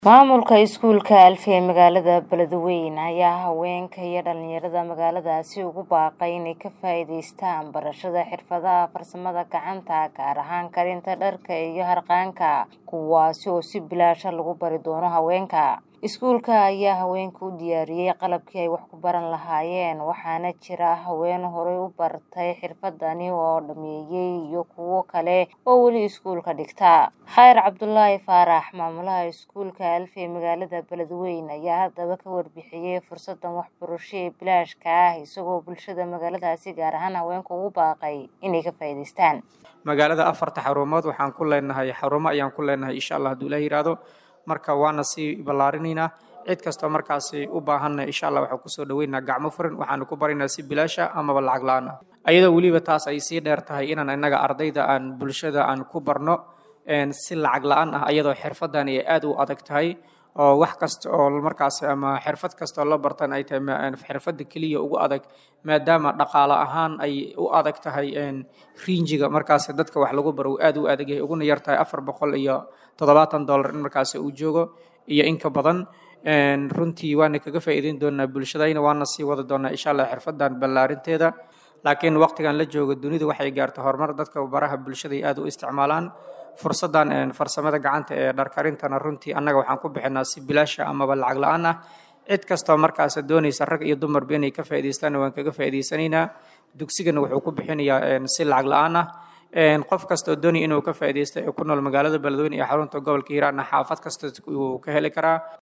Maamulka iskuulka Alfi ee magaalada Beledweyne ayaa haweenka iyo dhalinyarada magaaladaasi ugu baaqay inay ka faa'iidaystaan barashada xirfadaha farsamada gacanta gaar ahaan karinta dharka iyo harqaanka kuwaasi oo si bilaash ah lagu bari doono haweenka. Iskuulka ayaa haweenka u diyaariyay qalabkii ay wax ku baran lahaayeen waxaana jira haween horey u bartay xirfadani oo dhameeyay iyo kuwo kale oo weli iskuulka dhigta. Khayr Cabdulaahi Faarax maamulaha iskuulka Alfi ee magaalada Beledweyne ayaa haddaba ka warbixiyay fursadan waxbarasho ee bilaashka ah isagoo bulshada magaaladaasi gaar ahaan haweenka ugu baaqay inay ka faa'iidaystaan. magaalada afarta xarumood waxaan ku leenahay xarumo ayaan ku leenahay insha allah hadduu ilaah yiraahdo marka waana sii ballaarinaynaa cid kastoo markaasi u baahanna insha allah waxaan kusoo dhaweynaynaa gacmo furan waxaanu ku baraynaa si bilaasha amaba lacag la-aan ah ayadoo weliba taas ay sii dheer tahay inaan innaga ardayda aan bulshada aan ku barno si lacag la-aan ah ayadoo xirfadani ay aada u adag tahay oo wax kasta oo markaasi ama xirfad kasta oo la bartan ay tahay xirfadda keliya ugu adag maadaama dhaqaale ahaan ay u adag tahay riinjiga markaasi dadka wax lagu baro uu aada u adag yahay uguna yar tahay afar boqol iyo toddobaatan dollar in markaasi uu joogo iyo in ka badan runtii waana kaga faa'iideyn doonaa bulshadayna waana sii wada doonaa insha allah xirfadan ballaarinteeda laakiin waqtigan la joogo dunidu waxay gaartay horumar dadka baraha bulshada ay aada u isticmaalaan fursadan farsamada gacanta ee dharkarintana runtii annaga waxaan ku bixinaa si bilaasha amaba lacag la-aan ah cid kastoo markaas doonaysa rag iyo dumarba inay ka faa'iidaystaanna waan kaga faa'iidaysanaynaa dugsigana wuxuu ku bixinayaa si lacag la-aan ah qof kastoo doonaya inuu ka faa'iidaysta ee ku nool magaalada beledweyne iyo xarunta gobolka hiiraan xaafad kasta uu ka heli karaa